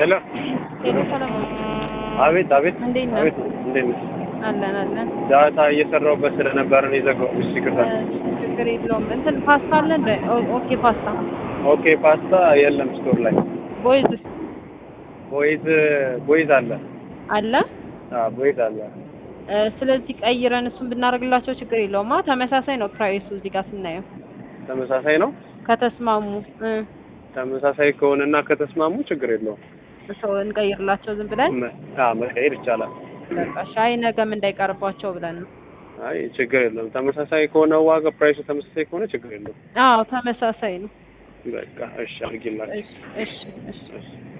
ሄሎ ሄሎ ሰለሞን አቤት አቤት እንዴት ነህ? አቤት እንዴት ነሽ? አለን አለን። ዳታ እየሰራሁበት ስለነበረ ነው የዘጋሁት። እሺ ይቅርታ። እ፣ ችግር የለውም። እንትን ፓስታ አለ እንደ ኦ- ኦኬ ፓስታ ኦኬ ፓስታ የለም ስቶር ላይ ቦይዝ ቦይዝ ቦይዝ አለ አለ። አዎ ቦይዝ አለ እ፣ ስለዚህ ቀይረን እሱን ብናደርግላቸው ችግር የለውም። አ ተመሳሳይ ነው ፕራይሱ እዚህ ጋር ስናየው ተመሳሳይ ነው ከተስማሙ እ፣ ተመሳሳይ ከሆነና ከተስማሙ ችግር የለውም ሰው እንቀይርላቸው ዝም ብለን መ- አዎ መቀየር ይቻላል በቃ ሻይ ነገም እንዳይቀርባቸው ብለን ነው። አይ ችግር የለውም ተመሳሳይ ከሆነ ዋጋ ፕራይሱ ተመሳሳይ ከሆነ ችግር የለውም አዎ ተመሳሳይ ነው። በቃ እሺ አድርጊላችሁ እሺ እሺ እሺ እሺ